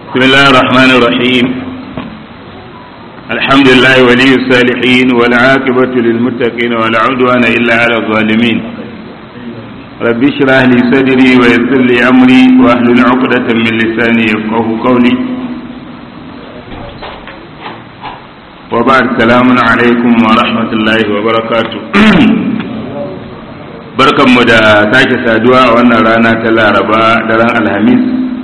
بسم الله الرحمن الرحيم الحمد لله ولي الصالحين والعاقبة للمتقين ولا عدوان إلا على الظالمين رب اشرح لي صدري ويسر لي أمري واحلل عقدة من لساني يفقه قولي وبعد سلام عليكم ورحمة الله وبركاته barkanmu da sake saduwa a wannan rana ta laraba daren alhamis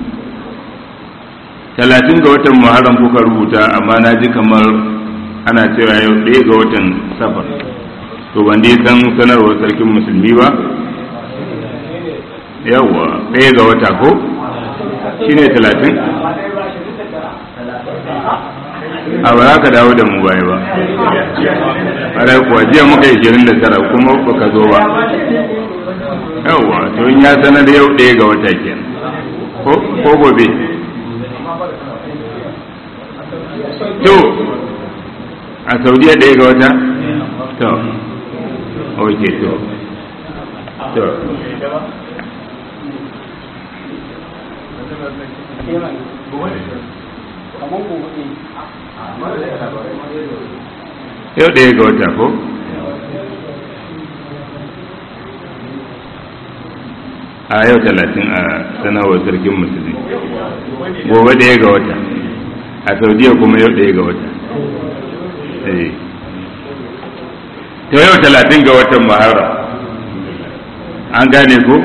talatin ga watan muharram kuka rubuta amma na ji kamar ana cewa yau ɗaya ga watan safar to ban dai san sanarwar sarkin musulmi ba yawwa ɗaya ga wata ko shine talatin a ba za ka dawo da mu baya ba a kuwa jiya muka yi shirin da tara kuma baka zo ba yawwa to in ya sanar yau ɗaya ga wata kenan ko gobe to a saudiya ɗaya ga wata to ok to to yau ɗaya ga wata ko a yau talatin a sanarwar sarkin musulmi gobe ɗaya ga wata a saudiya kuma yau ɗaya ga wata ta yau talatin ga watan mahara an gane ko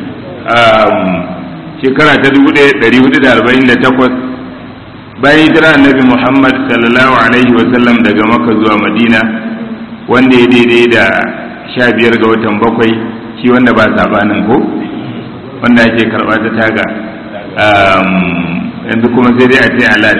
shekara ta 1448 bayan hijira annabi muhammad sallallahu alaihi wasallam daga maka zuwa madina wanda ya daidai da sha biyar ga watan bakwai shi wanda ba sabanin ko wanda ake karɓa ta taga yanzu kuma sai dai a ce alat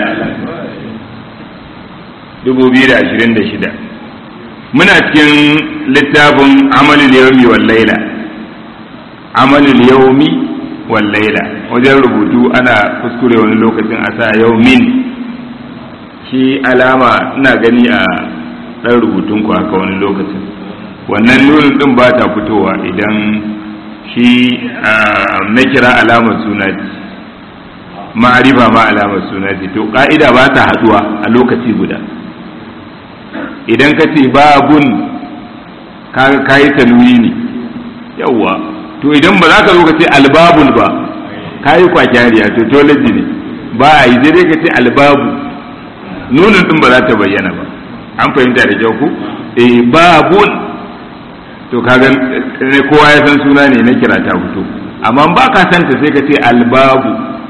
2026 muna cikin littafin amalul yawmi wal laila amalul yawmi wal laila wajen rubutu ana kuskure wani lokacin a sa yawmin shi alama ina gani a ɗan rubutun ku haka wani lokacin wannan nunin ɗin ba ta fitowa idan shi na kira alamar suna ce ma'arifa ma alamar suna ce to ƙa'ida ba ta haɗuwa a lokaci guda idan ka ce babun ka yi tanwini ne yawwa to idan ba za ka zo ka ce albabul ba ka yi kwakyariya to tolaji ne ba a yi dai ka ce albabu nunin din ba za ta bayyana ba an fahimta da kyau ku eh babun to kaga ne kowa ya san suna ne na kira ta fito amma ba ka santa sai ka ce albabu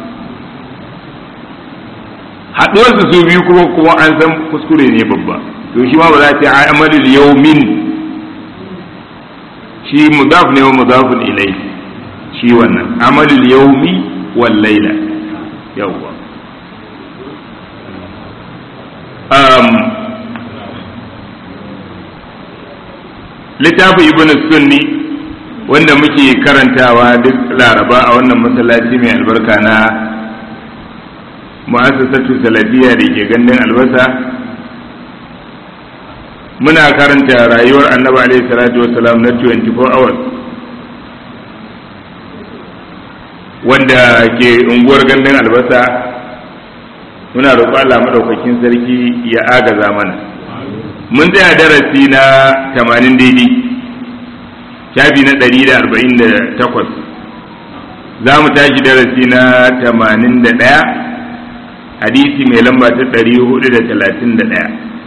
haɗuwar su su biyu kuma kuma an san kuskure ne babba to shi ma ba za ta yi amalul yawmin shi mudaf ne wa mudafun ilai shi wannan amalul yawmi wal laila yawwa um littafin ibn sunni wanda muke karantawa duk laraba a wannan masallaci mai albarka na mu'assasatu salafiya da ke gandun albasa muna karanta rayuwar annabi alaihi salatu wasalam na 24 hours wanda ke unguwar gandun albasa muna roƙo Allah madaukakin sarki ya agaza mana mun tsaya darasi na 80 daidai shafi na 148 za mu tashi darasi na 81 hadisi mai lamba ta 431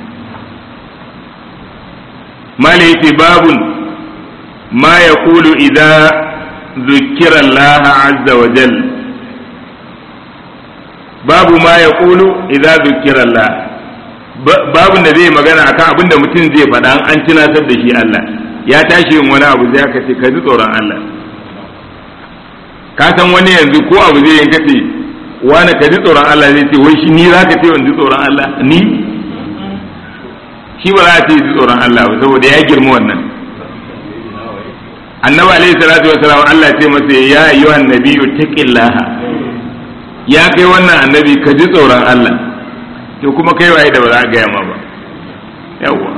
mala yace babun ma ya kulu idza zukira Allah azza wa jal babu ma ya kulu idza zukira Allah babun da zai magana akan abin da mutum zai faɗa an tunatar da shi Allah ya tashi yin wani abu zai ka ce ka ji tsoron Allah ka san wani yanzu ko abu zai yanka ce wani ka ji tsoron Allah zai ce wai shi ni za ka ce wani ji tsoron Allah ni shi ba za a ce ji tsoron Allah ba saboda ya girma wannan annabi alaihi salatu wasalam Allah ce masa ya ayyuhan nabiyyu taqillaha ya kai wannan annabi ka ji tsoron Allah to kuma kai waye da ba za a gaya ma ba yawwa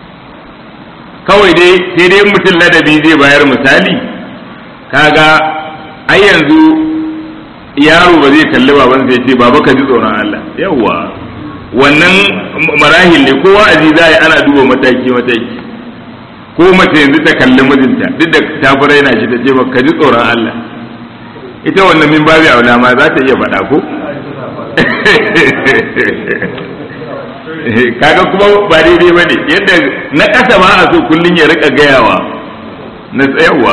kawai dai sai dai mutum ladabi zai bayar misali kaga ai yanzu yaro ba zai kalli baban sai ce baba ka ji tsoron Allah yawwa wannan marahil ne kowa aji za ana duba mataki mataki ko mace yanzu ta kalli mijinta duk da ta fi raina shi ta ce ba ka ji tsoron Allah ita wannan min babu aula ma za ta iya faɗa ko kaga kuma ba daidai ba ne yadda na ƙasa ba a so kullum ya rika gayawa na tsayarwa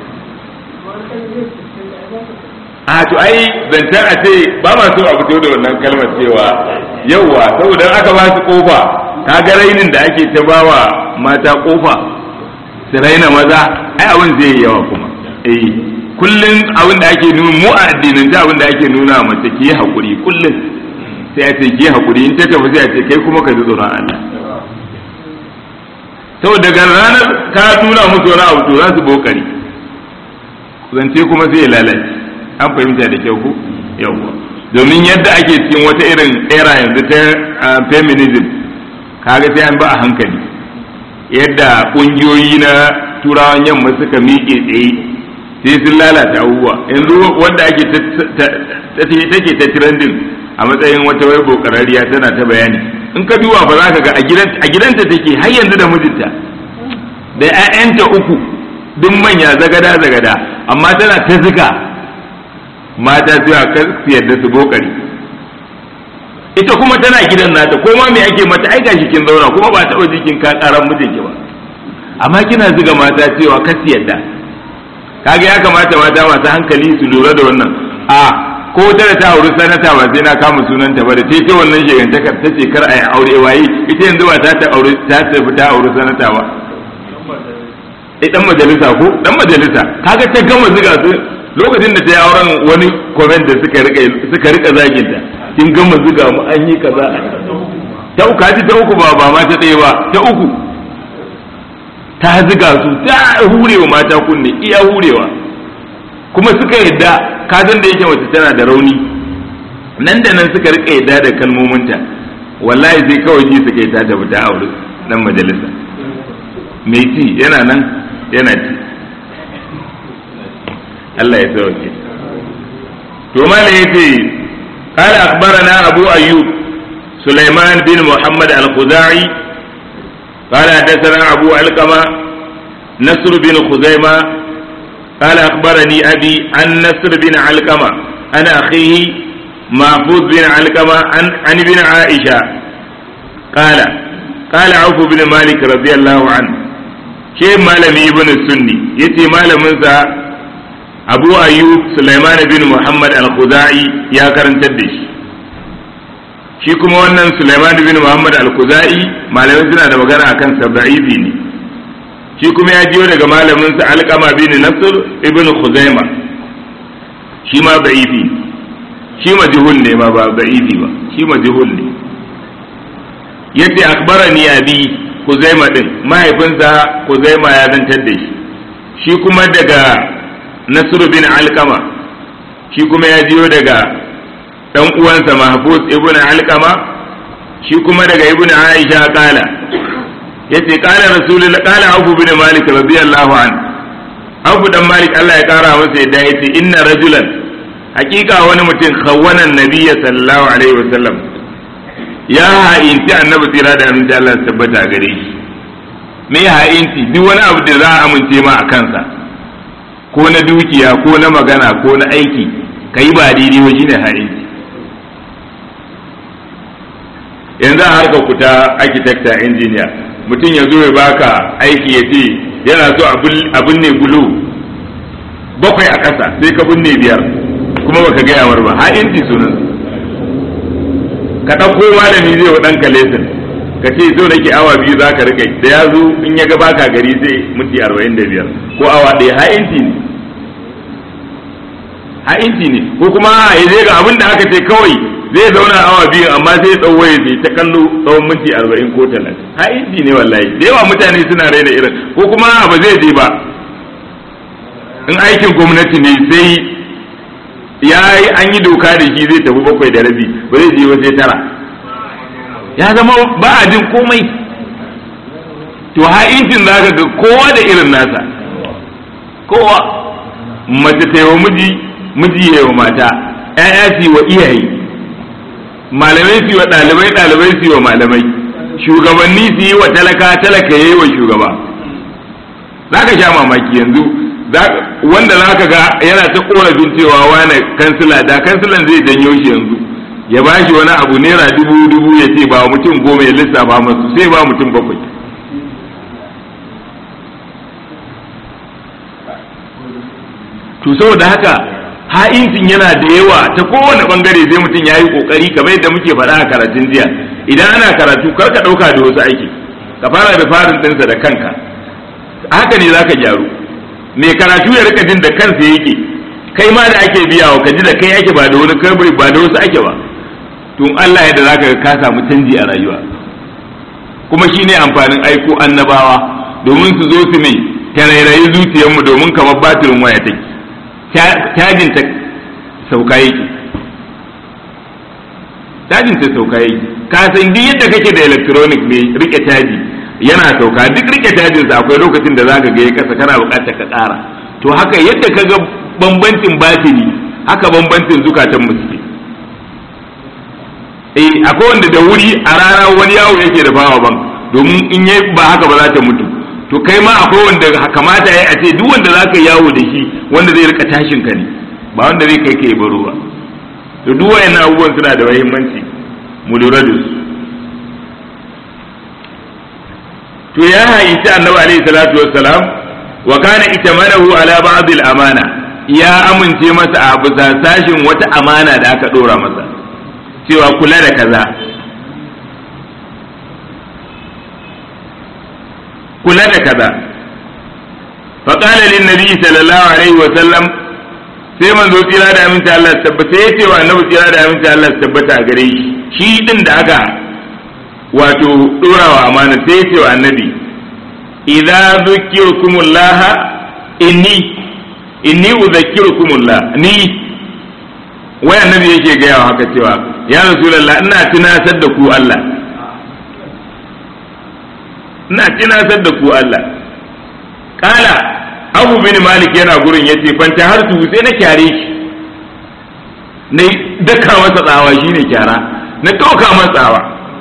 a to ai zancen a ce ba ma so a fito da wannan kalmar cewa yauwa saboda aka ba su kofa kaga rainin da ake ta bawa mata kofa su raina maza ai abin zai yi yawa kuma eh kullum abin da ake nuna mu a addinin abin da ake nuna mace ki yi hakuri kullum sai a ce ki hakuri in ta tafi sai a ce kai kuma ka ji tsoron Allah saboda daga ranar ka nuna musu wani abu to za su bokari zance kuma sai ya lalace an fahimta da kyau ko yawwa domin yadda ake cikin wata irin era yanzu ta feminism kaga sai an ba a hankali yadda kungiyoyi na turawan yamma suka miƙe tsaye sai sun lalata abubuwa yanzu wanda ake take ta trending a matsayin wata wai bokarariya tana ta bayani in ka duba ba za ka ga a gidanta take har yanzu da mijinta da 'ya'yanta uku duk manya zagada zagada amma tana ta zika mata zuwa kar su yadda su bokari ita kuma tana gidan nata ko ma me ake mata ai gashi kin zauna kuma ba taɓa jikin ka karan mijinki ba amma kina zuga mata cewa kar su yadda kaga ya kamata mata masu hankali su lura da wannan a ko ta da ta auri sanata ba sai na kama sunanta ba da ce wannan shegantakar ta ce kar a yi aure waye ita yanzu ba ta ta aure ta tafi ta auri sanata ba eh dan majalisa ko dan majalisa kaga ta gama zuga su lokacin da ta yi auren wani comment da suka rika suka rika zagin ta kin gama zuga mu an yi kaza ta uku ji ta uku ba ba ma ta ɗaya ba ta uku ta zuga su ta hurewa mata kunne iya hurewa kuma suka yadda kazan da yake mace tana da rauni nan da nan suka rika yadda da kalmominta wallahi sai kawai ji suka yi ta tafi ta aure dan majalisa mai ci yana nan yana ci Allah ya sauke to mala yace قال أخبرنا أبو أيوب سليمان بن محمد الخزاعي قال حدثنا أبو علقمة نصر بن خزيمة قال أخبرني أبي عن نصر بن علقمة عن أخيه محفوظ بن علقمة عن عن ابن عائشة قال قال عوف بن مالك رضي الله عنه شيء مالمي ابن السني يتي مالمنسا abu ayyub sulaiman bin muhammad al-khuzai ya karantar da shi shi kuma wannan sulaiman bin muhammad al-khuzai malamai suna da magana akan sa da'ifi ne shi kuma ya jiyo daga malamin sa alqama bin nasr ibn khuzaima shi ma da'ifi shi majhul ne ma ba da'ifi ba shi majhul ne yace akhbarani abi khuzaima din mahaifinsa khuzaima ya zantar da shi shi kuma daga Nasiru bin Alkama shi kuma ya jiyo daga ɗan uwansa Mahfuz ibn Alkama shi kuma daga ibn Aisha kala yace kala Rasulullah kala Abu bin Malik radiyallahu an Abu dan Malik Allah ya kara masa yadda yace inna rajulan hakika wani mutum khawwana nabiyya sallallahu alaihi wasallam ya ha'inci annabi tsira da aminci Allah tabbata gare shi me ha'inci duk wani abu da za a amince ma a kansa ko na dukiya ko na magana ko na aiki ka yi ba daidai ba shine ha'inci yanzu a harkar ku ta architecture engineer mutum ya zo ya baka aiki ya ce yana so a binne gulo bakwai a ƙasa sai ka binne biyar kuma baka gaya war ba ha'inci sunan ka ɗauko malami zai wa ɗanka lesson ka ce zo nake awa biyu za ka rika da ya zo in ya ga baka gari sai minti arba'in da biyar ko awa ɗaya ha'inci ne ha'inci ne ko kuma ya zai ga abin da aka ce kawai zai zauna awa biyu amma sai ɗau waye sai ta kallo tsawon minti arba'in ko talatin ha'inci ne wallahi da yawa mutane suna raina irin ko kuma ba zai je ba in aikin gwamnati ne sai ya yi an yi doka da shi zai tafi bakwai da rabi ba zai je ba sai tara ya zama ba a jin komai to ha'incin za ka ga kowa da irin nasa kowa mace ta wa miji miji ya wa mata ƴaƴa su wa iyaye malamai su wa ɗalibai ɗalibai su wa malamai shugabanni su yi wa talaka talaka ya yi wa shugaba za ka sha mamaki yanzu wanda za ka ga yana ta korafin cewa wane kansila da kansilan zai janyo shi yanzu ya ba shi wani abu naira dubu dubu ya ce ba mutum goma ya lissafa masu sai ba mutum bakwai to saboda haka ha'incin yana da yawa ta kowane bangare sai mutum ya yi kokari kamar yadda muke faɗa a karatun jiya idan ana karatu kar ka ɗauka da wasu aiki ka fara da farin ɗinsa da kanka haka ne zaka gyaru mai karatu ya rika jin da kansa yake kai ma da ake biya wa ka ji da kai ake ba da wani kai ba da wasu ake ba to Allah yadda zaka ga ka samu canji a rayuwa kuma shine amfanin aiko annabawa domin su zo su mai tarairayi zuciyarmu domin kamar batirin waya take cajin ta sauka yake cajin ta sauka yake ka san duk yadda kake da electronic mai rike caji yana sauka duk rike cajin sa akwai lokacin da zaka ga ya kasa kana bukatar ka ƙara to haka yadda ka ga bambancin batiri haka bambancin zukatan mu suke eh akwai wanda da wuri a rana wani yawo yake da bawa ban domin in yi ba haka ba za ta mutu to kai ma akwai wanda kamata ya a ce duk wanda za ka yawo da shi wanda zai rika tashin ka ne ba wanda zai kai ka yi baro ba to duk wayannan abubuwan suna da muhimmanci mu lura da su to ya hayyaci annabi alaihi salatu wassalam wa kana itamanahu ala ba'd al-amana ya amince masa a bisa sashin wata amana da aka dora masa cewa kula da kaza kula da kaza faƙala lin nabi sallallahu alaihi wa sallam sai manzo tsira da aminci Allah tabbata ya ce wa annabi tsira da aminci Allah tabbata a gare shi shi din da aka wato ɗorawa amana sai ya ce wa annabi idza dhukirkumullah inni inni udhakkirukumullah ni wai annabi yake gaya wa haka cewa ya rasulullah ina tunatar da ku Allah ina tunatar da ku Allah kala abu bin malik yana gurin yace fanta har tu sai na kyare shi na daka masa tsawa shine kyara na toka masa tsawa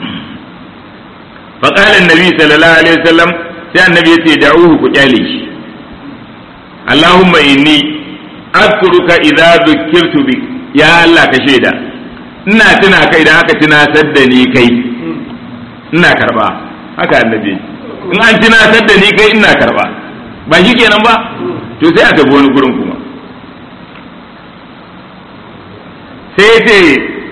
fa qala annabi sallallahu alaihi wasallam sai annabi yace da'uhu ku kyale shi Allahumma inni azkuruka idza dhukirtu bi ya Allah ka shaida ina tuna kai idan aka tunatar da ni kai ina karba haka annabi in an tunatar da ni kai ina karba ba shi kenan ba to sai a tafi wani gurin kuma sai ya ce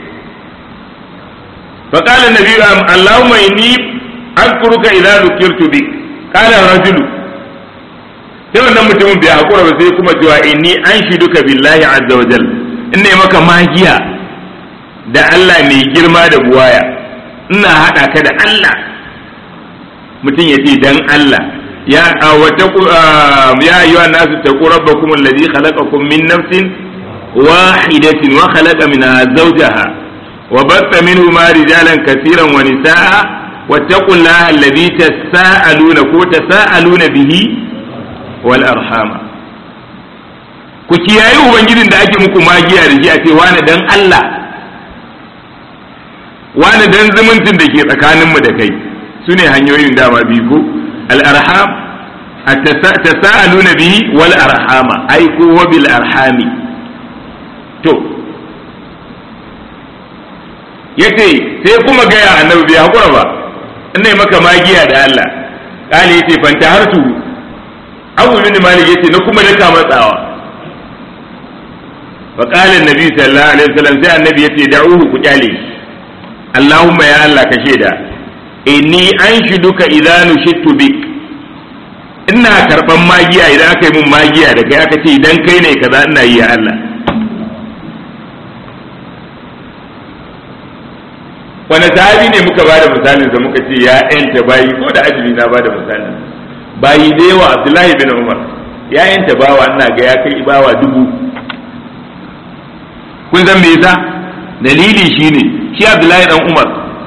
فقال النبي اللهم إني أذكرك إذا ذكرت بك قال الرجل sai wannan mutumin bai hakura ba sai kuma cewa inni an shiduka billahi azza wa jal ina maka magiya da Allah mai girma da buwaya ina haɗa ka da Allah mutum ya ce dan Allah ya wata ya ayyuha nasu taqu rabbakum alladhi khalaqakum min nafsin wahidatin wa khalaqa minha zawjaha wa batta minhuma rijalan kaseeran wa nisaa wattaqullaha alladhi tasaaluna ko tasaaluna bihi wal arhama ku kiyaye ubangijin da ake muku magiya da shi a ce wani dan Allah wani dan zumuncin da ke tsakaninmu da kai su ne hanyoyin dama biyu ko al'arham tasa'aluna bihi wal arhama ai ko wa bil arhami to yace sai kuma gaya annabi bai hakura ba ina maka magiya da Allah kale yace fanta hartu abu bin malik yace na kuma daka matsawa fa qala annabi sallallahu alaihi wasallam sai annabi yace da'uhu ku kyale Allahumma ya Allah ka shaida inni an shiduka idan nushittu bik ina karban magiya idan aka yi mun magiya da kai aka ce idan kai ne kaza ina yi ya Allah wani sahabi ne muka bada misalin sa muka ce ya yanta bayi ko da azumi na bada misalin bayi da yawa Abdullahi bin Umar ya yanta bawa ina ga ya kai bawa dubu kun san me yasa dalili shine shi Abdullahi dan Umar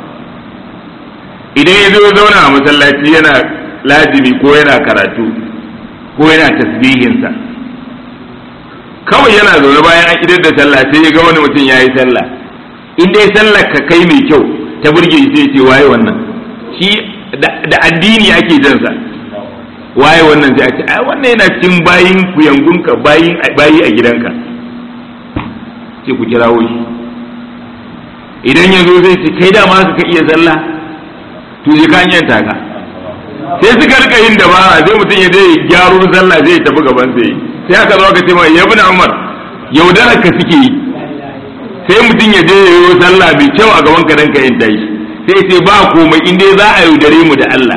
idan ya zo zauna a masallaci yana lazimi ko yana karatu ko yana tasbihinsa kawai yana zaune bayan an idar da sallah sai ya ga wani mutum ya yi sallah in dai sallar ka kai mai kyau ta burge shi sai ce waye wannan shi da addini ake jansa waye wannan sai a ce ai wannan yana cikin bayin kuyangunka bayin bayi a gidanka sai ku kirawo shi idan ya zo zai ce kai dama ka iya sallah to je ka yanta ka sai suka rika yin dabara sai mutum ya je gyaro sallah zai tafi gaban sai sai aka zo aka ce mai yabi na umar yaudarar ka suke yi sai mutum ya je yayo sallah mai kyau a gaban ka dan ka yin tashi sai sai ba komai in dai za a yaudare mu da Allah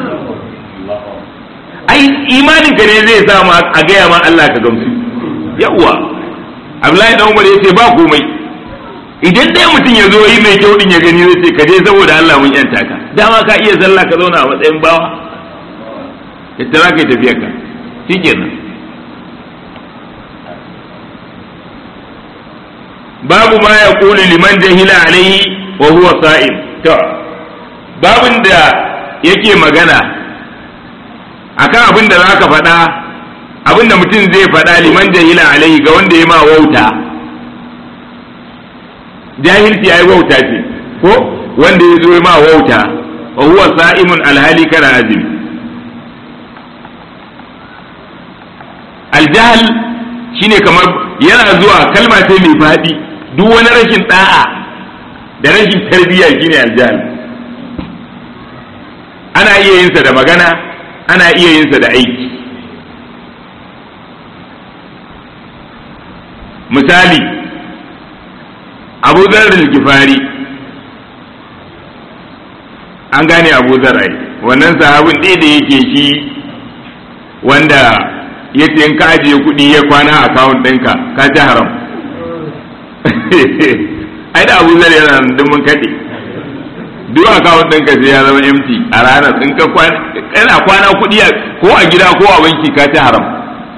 ai imanin ka ne zai sa ma a gaya ma Allah ka gamsu yawwa Abdullahi dan Umar yace ba komai idan dai mutum ya zo yi mai kyau din ya gani zai ce ka je saboda Allah mun yanta ka dama ka iya sallah ka zauna a matsayin bawa ka tara kai tafiyar ka shikenan babu ma ya kuli liman jahila alaihi wa huwa sa'im to babin da yake magana akan abin da zaka faɗa abin da mutum zai faɗa liman jahila alaihi ga wanda ya ma wauta jahilci yayi wauta ce ko wanda ya zo ya ma wauta wa huwa sa'imun alhali kana azumi aljahl shine kamar yana zuwa kalma ce mai faɗi duk wani rashin da'a da rashin tarbiyya shine aljahl ana iya yinsa da magana ana iya yinsa da aiki misali abu zarar gifari an gane abu zarai wannan sahabin ɗaya da yake shi wanda ya ce in ka ajiye kuɗi ya kwana a akawun ɗinka ka ci haram ai da abu zarai yana nan mun kaɗe duk akawun ɗinka sai ya zama empty a ranar in ka kwana kwana kuɗi ko a gida ko a banki ka ci haram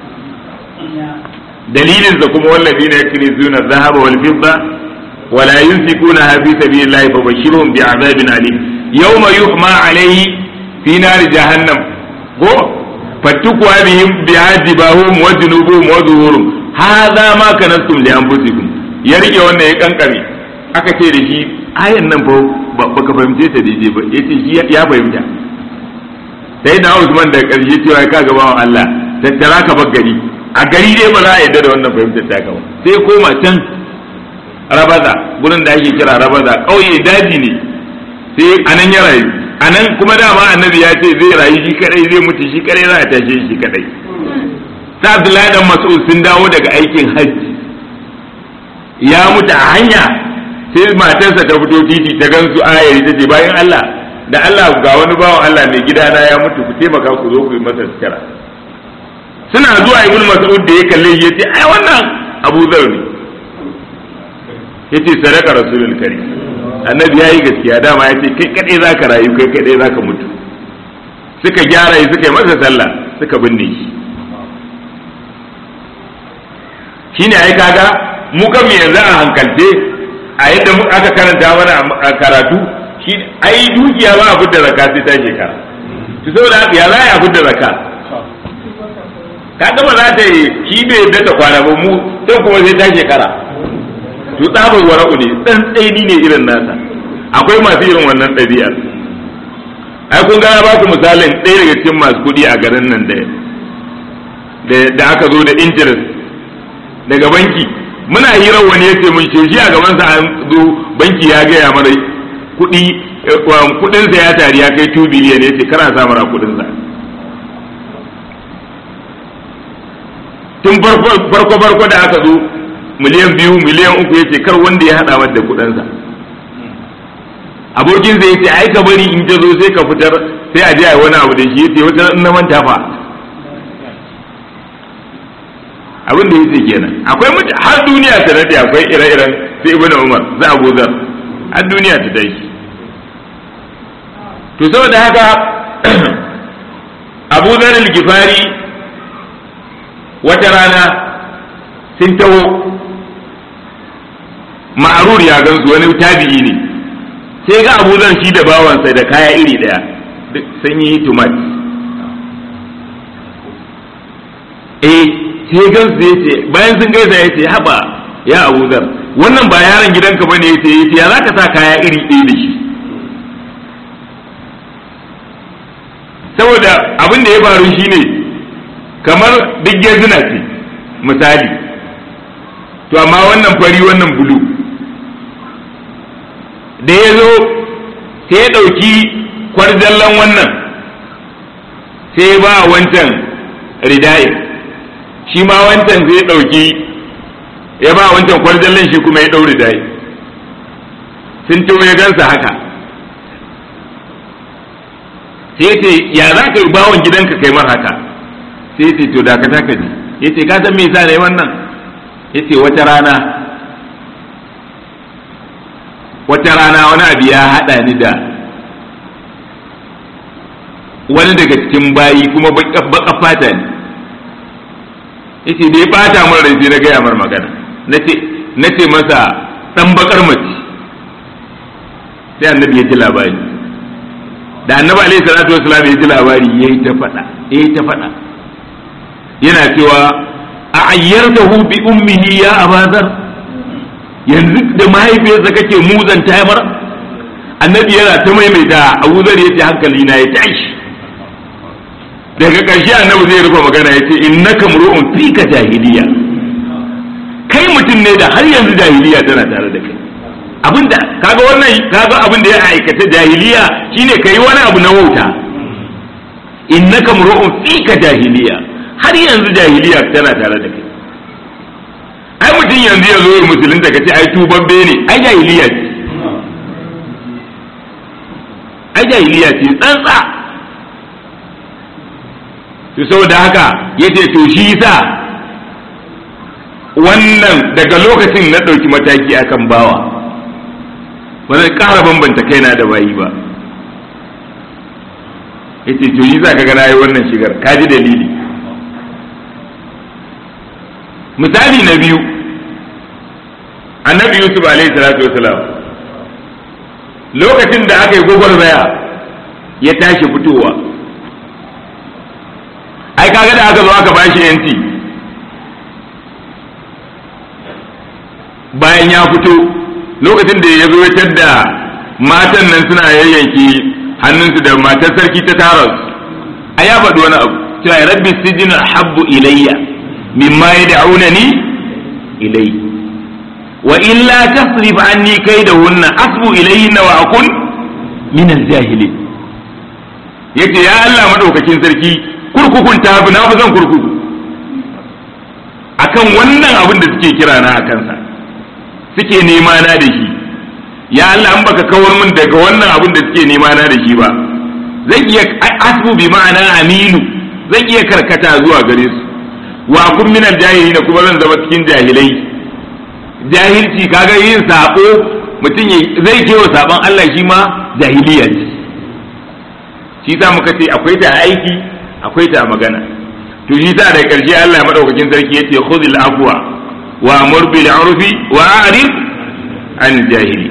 dalilin sa kuma wallafi ne yakni zuna dhahaba wal fidda wala yunfikuna fi sabilillahi fabashirhum bi'adabin alim yawma yuhma alayhi fi nar jahannam ko fatukwa bihim bi'adibahum wa junubuhum wa zuhurum hadha ma kanastum li anfusikum ya rike wannan ya kankare aka ce da shi ayan nan fa baka fahimce ta daidai ba yace shi ya fahimta sai da Usman da karshe cewa ka ga bawan Allah tattara ka bar gari a gari dai ba za a yadda da wannan fahimtar ta ba sai koma can rabaza gurin da ake kira rabaza ƙauye daji ne sai anan ya rayu anan kuma dama annabi ya ce zai rayu shi kadai zai mutu shi kadai za a tashe shi kadai ta Abdullahi dan Mas'ud sun dawo daga aikin hajji ya mutu a hanya sai matarsa ta fito titi ta gansu ayari ta ce bayan Allah da Allah ga wani bawan Allah mai gidana ya mutu ku taimaka ku zo ku yi masa sutura suna zuwa ibn mas'ud da ya kalle ya ce ai wannan abu zar ne yace sadaka rasulul karim annabi yayi gaskiya dama ya ce kai kadai zaka rayu kai kadai zaka mutu suka gyara shi suka yi masa sallah suka binne shi shine ai kaga mu kan yanzu a hankalce a yadda aka karanta mana a karatu shi ai dukiya ba a fitar zakka sai ta shekara to saboda ya za a fitar zakka ka gama za ta yi shi bai yadda ta kwana ba mu sai kuma sai ta shekara to tsabar wara'u ne dan tsaini ne irin nasa akwai masu irin wannan ɗabi'ar ai kun gana ba ku misalin ɗaya daga cikin masu kuɗi a garin nan da da aka zo da interest daga banki muna hirar wani ya ce mun ce shi a gabansa an zo banki ya gaya mara kuɗi kuɗinsa ya tari ya kai 2 biliyan ya ce kana sa mara kuɗinsa tun farko farko da aka zo miliyan biyu miliyan uku ya ce kar wanda ya haɗa mata da kuɗinsa abokinsa ya ce ai ka bari in ta zo sai ka fitar sai a je a yi wani abu da shi ya ce wata in na manta fa abin da ya ce kenan akwai mutu har duniya ta nade akwai ire-iren sai ibn umar za a gozar har duniya ta dai to saboda haka abu zar gifari wata rana sun taho ma'arur ya gansu wani tabi'i ne sai ga abu zar shi da bawansa da kaya iri daya sun yi tumat eh sai gansu ya ce bayan sun gaisa ya ce haba ya abu zar wannan ba yaron gidanka ba ne ya ce ya za ka sa kaya iri ɗaya da shi saboda abin da ya faru shine kamar duk gezina ce misali to amma wannan fari wannan bulu da ya zo sai ya ɗauki kwarjallan wannan sai ba wancan ridaye shi ma wancan sai ya ɗauki ya ba wancan kwarjallan shi kuma ya ɗau ridaye sun tuwo ya gansa haka sai ce ya za ka yi bawon gidanka kai mar haka sai ce to dakata ka ji ya ce ka san me yasa ne wannan ya ce wata rana wata rana wani abu ya haɗa ni da wani daga cikin bayi kuma baka fata ne yace da ya bata min rai sai na gaya mar magana na ce masa dan bakar mace sai annabi ya ji labari da annabi alaihi salatu wasalam ya ji labari yayi ta faɗa yayi ta faɗa yana cewa a ayyartahu bi ummihi ya abazar yanzu da mahaifiyarsa kake muzanta ya mara annabi yana ta maimaita abu zar ya ce hankali na ya tashi daga ƙarshe annabi zai rufe magana ya ce innaka mur'un fika jahiliya kai mutum ne da har yanzu jahiliya tana tare da kai abinda kaga wannan kaga abin da ya aikata jahiliya shine kai wani abu na wauta innaka mur'un fika jahiliya har yanzu jahiliya tana tare da kai ai mutum yanzu ya zo ya musulunta ka ce ai tubabbe ne ai jahiliya ce ai jahiliya ce tsantsa to saboda haka yace to shi yasa wannan daga lokacin na ɗauki mataki akan bawa ba zan ƙara bambanta kaina da bayi ba yace to yi za ka ga nayi wannan shigar ka ji dalili misali na biyu annabi yusuf alaihi salatu wasalam lokacin da aka yi gwagwarmaya ya tashi fitowa ai kaga da aka zo aka bashi yanci bayan ya fito lokacin da ya zo ya tadda matan nan suna yayyanki hannunsu da matar sarki ta tara su a ya faɗi wani abu cewa rabbi sijin habbu ilayya mimma yad'unani ilayhi wa illa tasrif anni kaidahunna asbu ilayhinna wa akun min al-jahilin yace ya Allah madaukakin sarki kurkukun ta na fi zan kurkuku akan wannan abin da suke kira na akan sa suke nema na da shi ya Allah an baka kawar min daga wannan abin da suke nema na da shi ba zan iya asbu bi ma'ana aminu zan iya karkata zuwa gare su wa kun min al-jahilin kuma zan zama cikin jahilai jahilci kaga yin sabo mutum zai kewa sabon Allah shi ma jahiliya ce shi sa muka ce akwai ta aiki akwai ta magana to shi sa da karshe Allah madaukakin sarki yace khudhil afwa wa amur bil urfi wa a'rid an jahili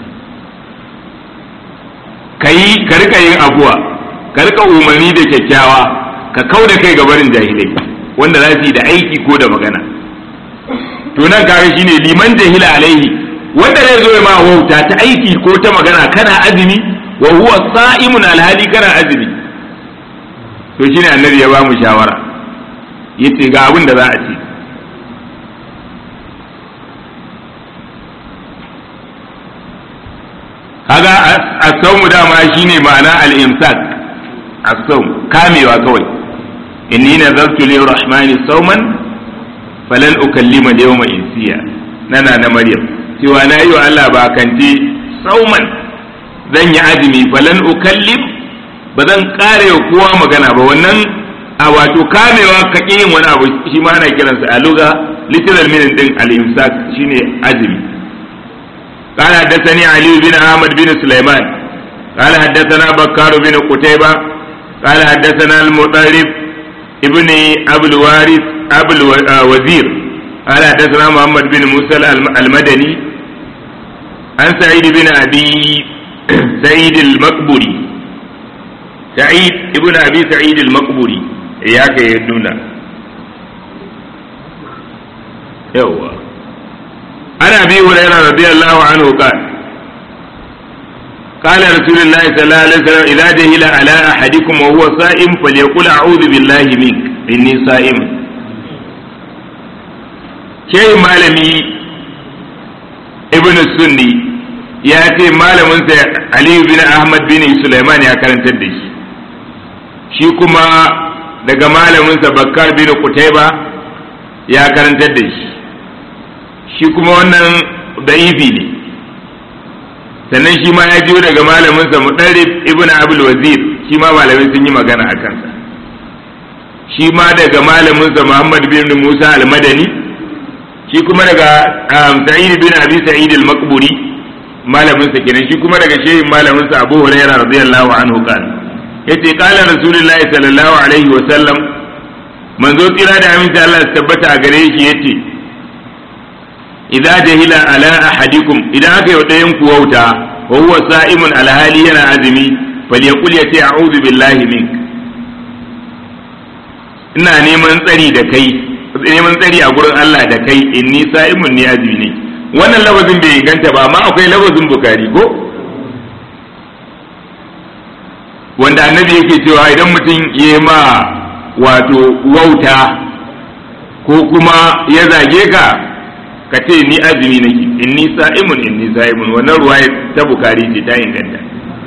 kai ka rika yin afuwa ka rika umarni da kyakkyawa ka kauda kai ga barin jahilai wanda za su yi da aiki ko da magana to nan kaga shine liman jahila alaihi wanda zai zo ma wauta ta aiki ko ta magana kana azumi wa huwa sa'imun alhali kana azumi to shine annabi ya ba mu shawara yace ga abin da za a ce kaga as-sawmu dama shine ma'ana al-imsak as-sawm kamewa kawai inni nazartu lir-rahmani sawman falan ukallima da yawma insiya nana na maryam cewa na yi wa Allah ba kanti sauman zan yi azumi falan ukallim ba zan kare wa kowa magana ba wannan a wato kamewa ka yin wani abu shi ma ana kiransa a luga literal meaning din al-imsak shine azumi قال حدثني علي بن احمد بن سليمان قال حدثنا بكار بن قتيبة قال حدثنا المطرب ابن ابو الوارث أبو الوزير قال حدثنا محمد بن موسى المدني عن سعيد بن أبي سعيد المقبري سعيد ابن أبي سعيد المقبري إياك يدونا yawwa ana bi hurairah radiyallahu anhu qala قال رسول الله صلى الله عليه وسلم إذا جهل على أحدكم وهو صائم فليقل أعوذ بالله منك إني صائم شيء malami ibn sunni ya ce malaminsa aliyu bin ahmad bin sulaiman ya karantar da shi shi kuma daga malaminsa bakkar bin kutaiba ya karantar da shi shi kuma wannan da'ifi ne sannan shi ma ya jiyo daga malaminsa mudarrib ibn abul wazir shi ma malamin sun yi magana a kansa shi ma daga malaminsa muhammad bin musa al-madani shi kuma daga sa'id bin abi sa'id al-maqburi malaminsa kenan shi kuma daga shehin malaminsa abu hurairah radiyallahu anhu kan yace qala rasulullahi sallallahu alaihi wa sallam manzo tsira da aminci Allah ya tabbata a gare shi yace idza jahila ala ahadikum idan aka yi ɗayan ku wauta wa huwa sa'imun alhali yana azumi falyaqul yace a'udhu billahi mink ina neman tsari da kai neman tsari a gurin Allah da kai inni sa'imun ni azumi ne wannan lafazin bai inganta ba amma akwai lafazin bukari ko wanda annabi yake cewa idan mutum ya ma wato wauta ko kuma ya zage ka ka ce ni azumi nake inni sa'imun inni sa'imun wannan ruwaya ta bukari ce ta inganta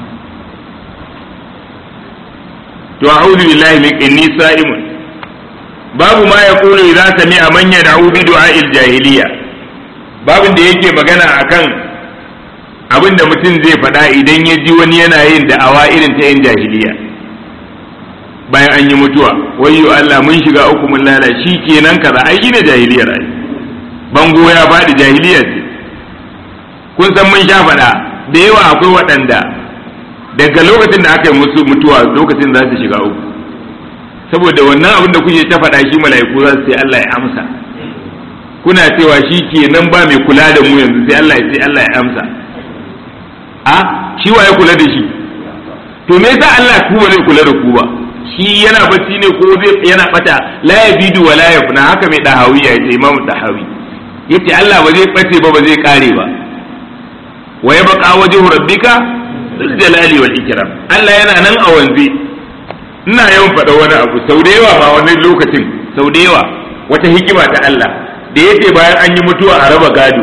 to a'udhu billahi min inni sa'imun babu ma yaqulu idza sami'a man yad'u bi du'a'il jahiliya babin da yake magana akan abin da mutum zai faɗa idan ya ji wani yana yin da'awa irin ta yin jahiliya bayan an yi mutuwa wayyo Allah mun shiga uku mun lala shi kenan kaza ai shine jahiliyar ai bango ya faɗi jahiliya ce kun san mun sha faɗa da yawa akwai waɗanda daga lokacin da aka yi musu mutuwa lokacin za su shiga uku saboda wannan abin da kuke ta faɗa shi mala'iku za su sai Allah ya amsa kuna cewa shi kenan ba mai kula da mu yanzu sai Allah ya sai Allah ya amsa a shi wa ya kula da shi to me yasa Allah ku ba zai kula da ku ba shi yana bacci ne ko zai yana bata la yabidu wa la yafna haka mai dahawi ya ce imamu dahawi yace Allah ba zai bace ba ba zai kare ba wa yabqa wajhu rabbika zul jalali wal ikram Allah yana nan a wanzi ina yawan faɗa wani abu sau da yawa ma wani lokacin sau da yawa wata hikima ta Allah da yace bayan an yi mutuwa a raba gado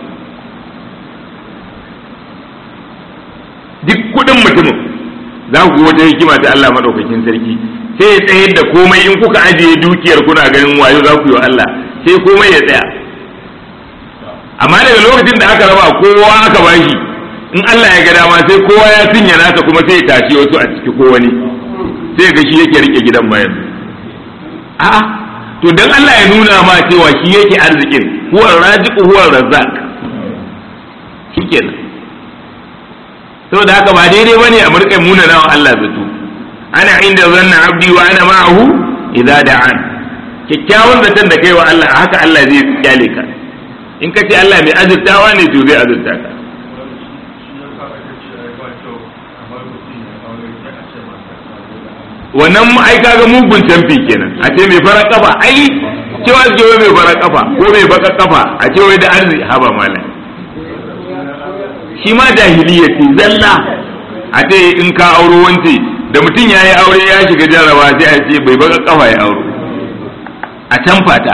duk kudin mutumin za ku wata hikima ta Allah madaukakin sarki sai ya tsayar da komai in kuka ajiye dukiyar kuna ganin wayo za ku yi wa Allah sai komai ya tsaya amma daga lokacin da aka raba kowa aka bashi in Allah ya ga dama sai kowa ya cinye nasa kuma sai ya tashi wasu a ciki ko wani sai ga shi yake rike gidan bayan a'a to dan Allah ya nuna ma cewa shi yake arzikin huwa raziqu huwa razzaq shikenan saboda haka ba daidai bane a murƙai muna nawa Allah zato ana inda zanna abdi wa ana ma'ahu idza da'an kyakkyawan zaton da kai wa Allah haka Allah zai kyale ka in ka ce Allah mai azurtawa ne to zai azurta ka wannan ai kaga mugun canfi kenan a ce mai farar kafa ai cewa ce wai mai farar kafa ko mai baka kafa a ce wai da arziki haba malam shi ma jahiliya ce zalla a ce in ka auro wance da mutum ya yi aure ya shiga jarraba sai a ce bai baka kafa ya auro a can fata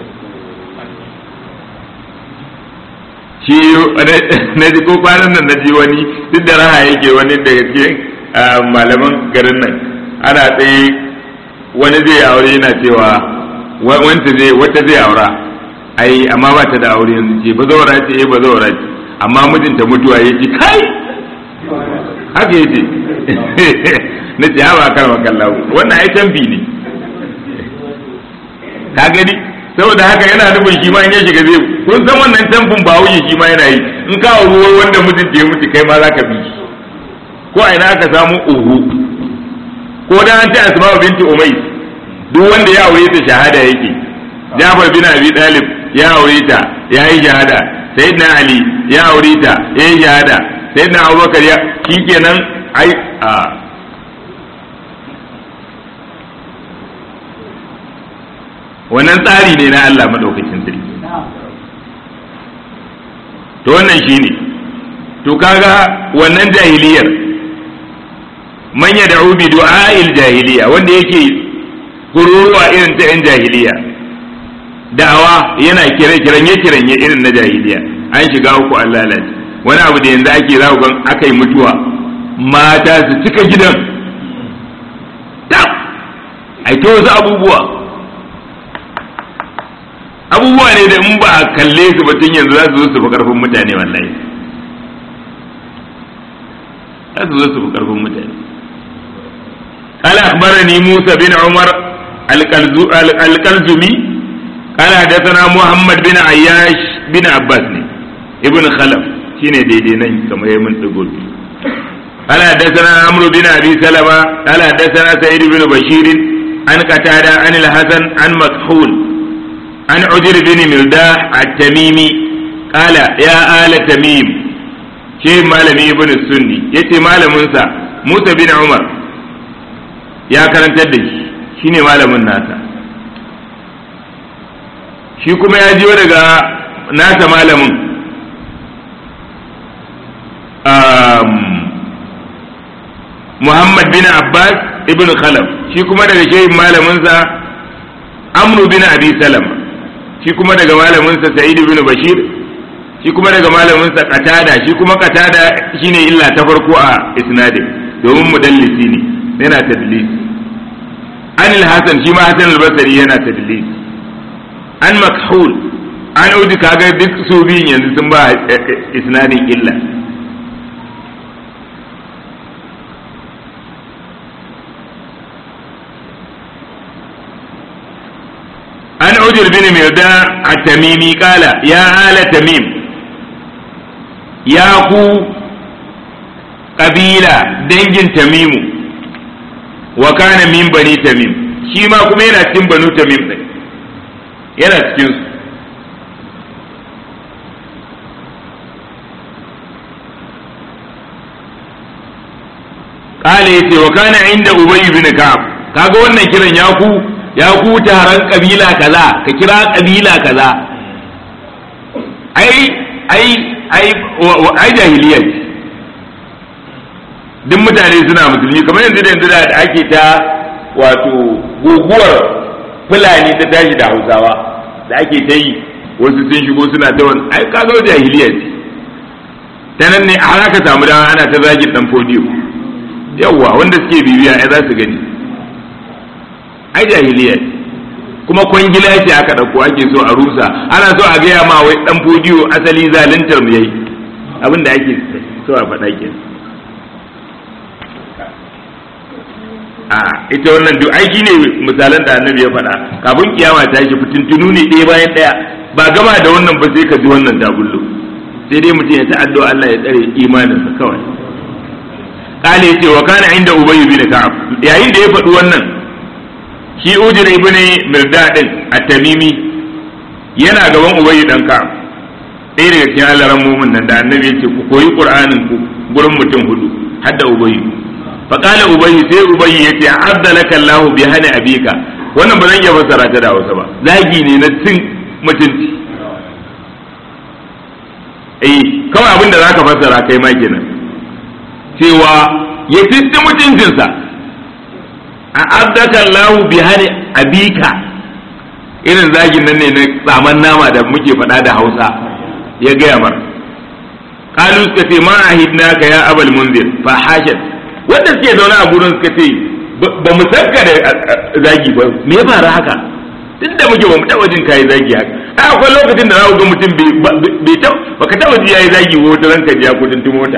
shi na ji ko kwanan nan na ji wani duk da raha yake wani daga cikin malaman garin nan ana tsaye wani zai aure yana cewa wanta zai wata zai aura ai amma ba ta da aure yanzu ce ba zaura ce eh ba zaura ce amma mijinta mutuwa ya ce kai haka ya ce na ce haɓa kan makallahu wannan ai tambi ne ka gani saboda haka yana nufin shi ma in ya shiga zai kun san wannan tamfin ba wuce shi ma yana yi in ka ruwa wanda mijinta ya mutu kai ma za ka bi shi ko a ina aka samu uhu ko da an ce asma'u binti umais duk wanda ya aure ta shahada yake Jafar bin Abi Talib ya aure ta ya yi shahada Sayyidina Ali ya aure ta ya yi shahada Sayyidina Abubakar ya shikenan ai a wannan tsari ne na Allah madaukakin sarki to wannan shine to kaga wannan jahiliyar man yad'u bi du'a'il jahiliya wanda yake kururuwa irin ta yan jahiliya da'awa yana kire kiranye kiranye irin na jahiliya an shiga uku an lalace wani abu da yanzu ake za gan aka yi mutuwa mata su cika gidan tab ai ta wasu abubuwa abubuwa ne da in ba a kalle su ba tun yanzu za su zo su fi karfin mutane wallahi za su zo su fi karfin mutane قال أخبرني موسى بن عمر القلزمي قال حدثنا محمد بن عياش بن عباس ابن خلف شين دي دي نين كما يمن تقول قال حدثنا عمرو بن ابي سلمة قال حدثنا سعيد بن بشير عن قتادة عن الحسن عن مكحول عن عجر بن ملداح التميمي قال يا آل تميم شيء مالمي ابن السني يتي مال منسى موسى بن عمر ya karantar da shi shine malamin nasa shi kuma ya jiyo daga nasa malamin Muhammad bin Abbas ibn Khalaf shi kuma daga shehin malaminsa Amru bin Abi Salama shi kuma daga malaminsa Sa'id bin Bashir shi kuma daga malaminsa Qatada shi kuma Qatada shine illa ta farko a isnadin domin mudallisi ne yana tadlisi an al-Hasan shi ma Hasan al-Basri yana tadlisi an makhul an udi kaga duk su biyun yanzu sun ba isnadin illa an ujir bin mirda a tamimi kala ya ala tamim ya ku kabila dangin tamimu wa kana min bani tamim shi ma kuma yana cikin banu tamim ɗin yana cikin su kala yace wa kana inda ubayy bin ka'ab kaga wannan kiran ya ku ya ku taron kabila kaza ka kira kabila kaza ai ai ai ai jahiliya ce duk mutane suna musulmi kamar yanzu da yanzu da ake ta wato guguwar fulani ta tashi da hausawa da ake ta yi wasu sun shigo suna ta wani ai ka zo jahiliya ce ta nan ne har aka samu dama ana ta zagin dan fodiyo yawwa wanda suke bibiya ai za su gani ai jahiliya ce kuma kwangila ce aka ɗauko ake so a rusa ana so a gaya ma wai dan fodiyo asali zaluntar mu yayi abin da ake so a faɗa ke a ita wannan duk aiki ne misalan da annabi ya faɗa kafin kiyama ta shi fitintunu ne ɗaya bayan ɗaya ba gama da wannan ba sai ka ji wannan tabullo sai dai mutum ya ta addu'a Allah ya tsare imaninsa kawai kale yace wa kana inda ubay bin ka'ab yayin da ya faɗi wannan shi ujr ibn mirdadin at-tamimi yana gaban ubay dan ka'ab ɗaya daga cikin allaran mumin nan da annabi yace ku koyi qur'anin ku gurin mutum hudu hadda ubay fa qala ubay sai ubay yace azzalaka Allah bi hana abika wannan ba zan iya fassara ta da Hausa ba zagi ne na cin mutunci eh kawai abin da zaka fassara kai ma kenan cewa ya tinti mutuncinsa a abdaka Allahu bi hani abika irin zagin nan ne na tsaman nama da muke faɗa da Hausa ya gaya mar qalu suka ce ma ahidnaka ya abal munzir fa hashat wanda suke zaune a gurin suka ce ba mu sanka da zagi ba me ya faru haka tunda muke ba mu taɓa jin kai zagi haka a akwai lokacin da za ku ga mutum bai taɓa baka taɓa ji yayi zagi ko wata ranka ji ya kudin mota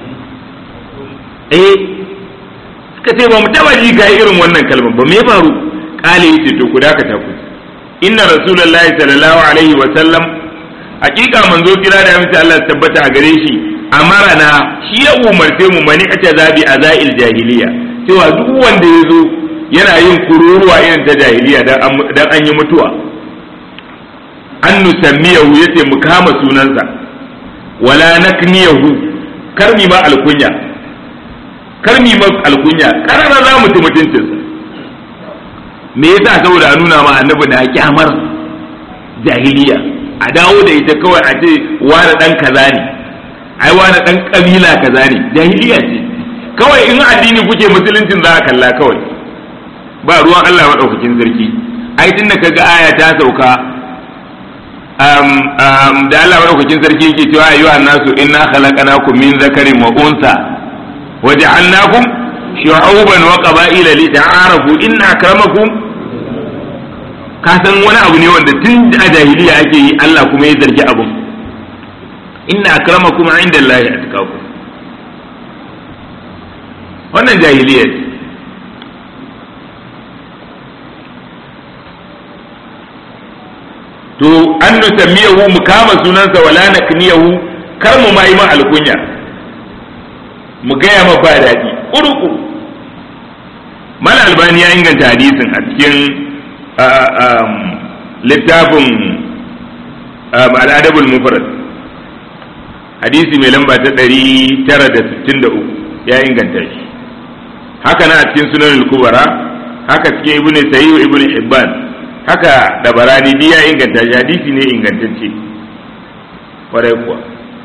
eh suka ce ba mu taba ji ga irin wannan kalmar ba me ya faru kale yace to ku dakata ku inna rasulullahi sallallahu alaihi wa sallam hakika manzo kira da amince Allah ya tabbata a gare shi amarana shi ya umarce mu mani a zabi a za'il jahiliya cewa duk wanda ya zo yana yin kururuwa irin ta jahiliya dan an yi mutuwa an nusammiyahu yace mu kama sunansa wala nakniyahu karmi ma alkunya kar mi ma alkunya karara za mu ci mutuncinsa me yasa saboda a nuna ma annabi da kyamar jahiliya a dawo da ita kawai a ce wani dan kaza ne ai wani dan kabila kaza ne jahiliya ce kawai in addini kuke musuluncin za a kalla kawai ba ruwan Allah madaukakin sarki ai tun da kaga aya ta sauka um, um, da Allah madaukakin sarki yake cewa ayyuhan nasu inna khalaqnakum min zakarin wa unsa wa ja'alnakum shu'uban wa qaba'ila li ta'arafu inna akramakum ka san wani abu ne wanda tun a jahiliya ake yi Allah kuma ya zargi abu inna akramakum inda Allah atqakum wannan jahiliya ce to an nusammiyahu mu kama sunansa wala nakniyahu kar mu ma yi ma alkunya mu gaya ma ba daɗi uruku mal albani ya inganta hadisin a cikin littafin al'adabul mufrad hadisi mai lamba ta 963 ya inganta shi haka na a cikin sunan kubara haka cikin ibnu sayyid ibnu ibban haka da barani duk ya inganta shi hadisi ne ingantacce kwarai kuwa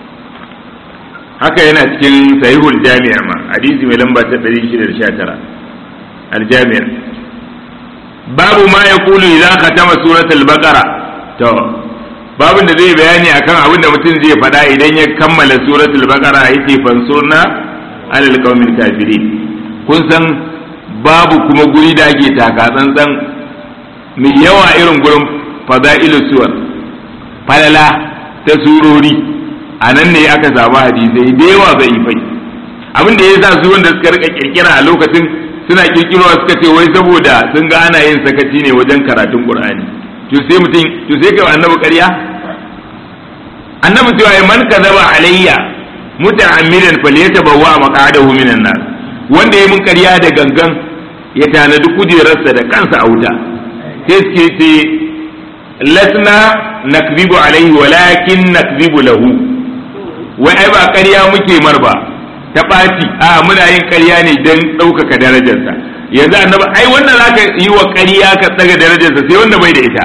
haka yana cikin sahihul jami'a ma hadisi mai lamba ta 619 aljami'a babu ma ya kulu idan khatama suratul baqara to babin da zai bayani akan abin da mutum zai faɗa idan ya kammala suratul baqara yake fansurna alal qaumil kafirin kun san babu kuma guri da ake taka tsantsan mai yawa irin gurin fada'ilu suwar falala ta surori a nan ne aka samu hadisai da yawa zai fai abin da ya sa su wanda suka rika kirkira a lokacin suna kirkirowa suka ce wai saboda sun ga ana yin sakaci ne wajen karatun qur'ani to sai mutum to sai kai annabi ƙarya annabi cewa man kazaba alayya muta'ammidan falyatabawwa maq'adahu minan nar wanda ya mun ƙarya da gangan ya tanadi kujerarsa da kansa a wuta sai suke ce lasna nakzibu alaihi walakin nakzibu lahu wai ai ba ƙarya muke mar ba ta ɓaci a muna yin ƙarya ne don ɗaukaka darajarsa yanzu annabi ai wannan za ka yi wa ƙarya ka tsaga darajarsa sai wanda bai da ita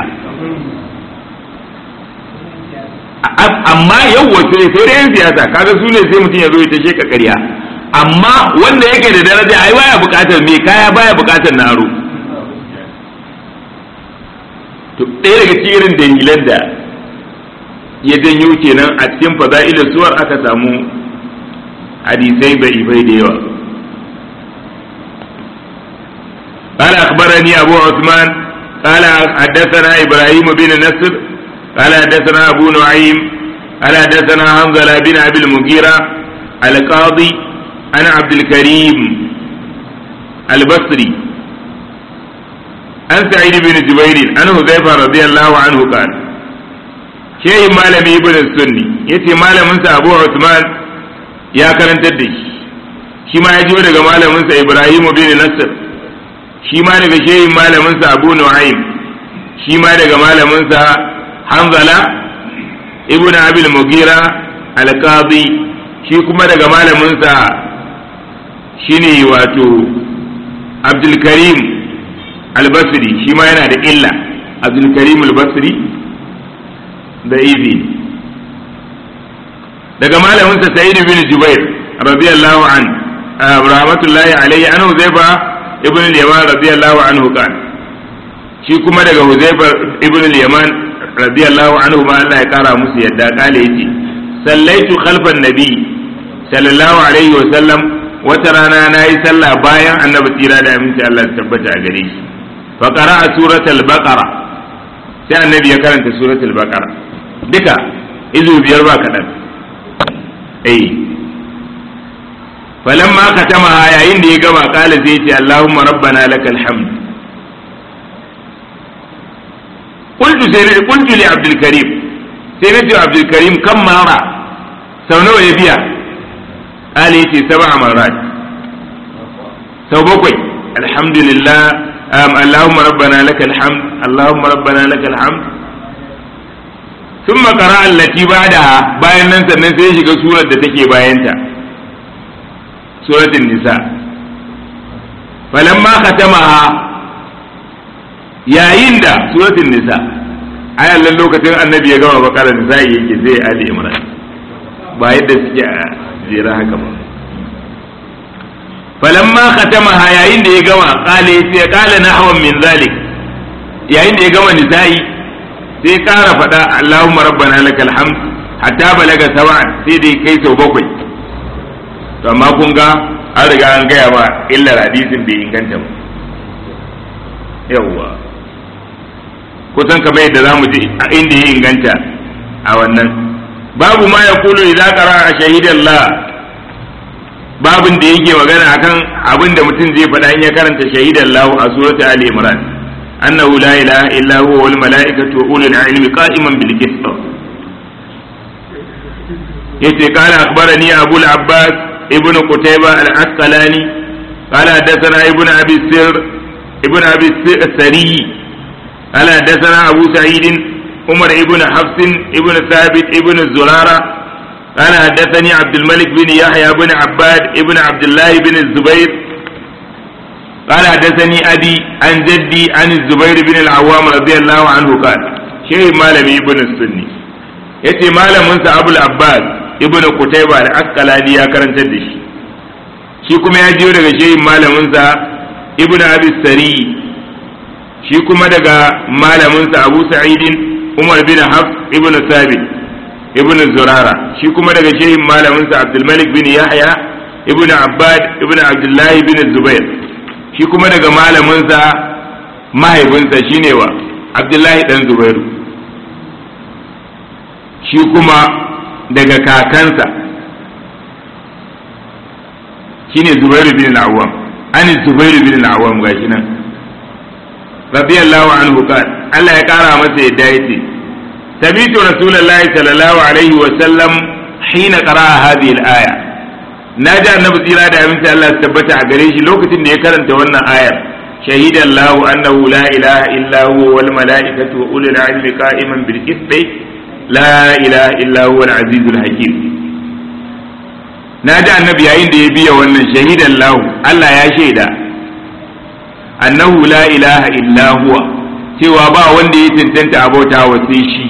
amma yau wace sai da yan siyasa kaga su ne sai mutum ya zo ya tashe ka ƙarya amma wanda yake da daraja ai baya buƙatar me kaya baya buƙatar na aro to ɗaya daga cikin irin dalilan da ya janyo kenan a cikin fada'ilin suwar aka samu hadisai bai bai da yawa قال أخبرني أبو عثمان قال حدثنا إبراهيم بن نصر قال حدثنا أبو نعيم قال حدثنا حنظلة بن أبي المغيرة القاضي أنا عبد الكريم البصري عن سعيد بن جبير عن حذيفة رضي الله عنه قال شيء مالم ابن السني يتي مالم أبو عثمان ya karantar da shi shi ma ya jiyo daga malaminsa Ibrahim bin Nasir shi ma daga shehin malaminsa Abu Nu'aym shi ma daga malaminsa Hanzala ibn Abil Mugira al-Qadi shi kuma daga malaminsa shine wato Abdul Karim al-Basri shi ma yana da illa Abdul Karim al-Basri da izi daga malaminsa sa'id bin jubair radiyallahu an rahmatullahi alayhi an huzaifa ibn al-yaman radiyallahu anhu kan shi kuma daga huzaifa ibn al-yaman radiyallahu anhu ma Allah ya kara musu yadda kale yace sallaitu khalfan nabi sallallahu alaihi wa sallam wata rana na yi sallah bayan annabi tsira da aminci Allah ya tabbata a gare shi fa qara'a suratul baqara sai annabi ya karanta suratul baqara duka izu biyar ba kadan eh falamma katama yayin da ya gama kala zai ce Allahumma rabbana lakal hamd qultu sai qultu li Abdul Karim sai na ce Abdul Karim kan mara sau nawa ya biya ali yace sab'a marat sau bakwai alhamdulillah Allahumma rabbana lakal hamd Allahumma rabbana lakal hamd ثم قرأ التي بعدها bayan nan sannan sai ya shiga surar da take bayanta suratul nisa falamma khatamaha yayin da suratul nisa ai Allah lokacin annabi ya gama bakara da sai yake zai ali imran ba yadda suke a jera haka ba falamma khatamaha yayin da ya gama qala sai qala nahwan min zalik yayin da ya gama nisa'i sai kara fada Allahumma rabbana lakal hamd hatta balaga sab'an sai dai kai sau bakwai to amma kun ga an riga an gaya ba illar hadisin bai inganta ba yawwa kusan kamar yadda za mu ji a inda ya inganta a wannan babu ma ya kulu idan kara a shahidan la babin da yake magana akan abin da mutum zai faɗa in ya karanta shahidan lahu a surata ali imran annahu la ilaha illa huwa wal mala'ikatu wa ulul ilmi qa'iman bil qist yace qala akhbarani abu al abbas ibnu qutayba al asqalani qala hadathana ibnu abi sir ibnu abi sari قال حدثنا أبو سعيد عمر ابن حفص ابن ثابت ابن الزرارة قال حدثني عبد الملك بن يحيى بن عباد ابن عبد الله بن الزبير قال حدثني أبي عن جدي عن الزبير بن العوام رضي الله عنه قال شيء مالم ابن السني yace malaminsa abul abbas ibnu kutaiba da asqalani ya karantar da shi shi kuma ya jiyo daga shehin malaminsa ibnu abi sari shi kuma daga malaminsa abu sa'idin umar bin haf ibn sabit ibn zurara shi kuma daga shehin malaminsa abdulmalik bin yahya ibn abbad ibn abdullahi bin zubair shi kuma daga malaminsa mahaifinsa shine wa abdullahi dan zubairu shi kuma daga kakansa shine zubairu bin al-awwam an zubairu bin al-awwam gashi nan radiyallahu anhu qal Allah ya kara masa yadda yace tabitu rasulullahi sallallahu alaihi wa sallam hina qara'a hadhihi al-aya naji annabi tsira da aminci Allah ya tabbata a gare shi lokacin da ya karanta wannan ayar shahidan lahu annahu la ilaha illa huwa wal malaikatu wa ulul ilmi qa'iman bil qisti la ilaha illa huwa al azizul hakim naji annabi yayin da ya biya wannan shahidan lahu Allah ya shaida annahu la ilaha illa huwa cewa ba wanda ya cancanta abota wa sai shi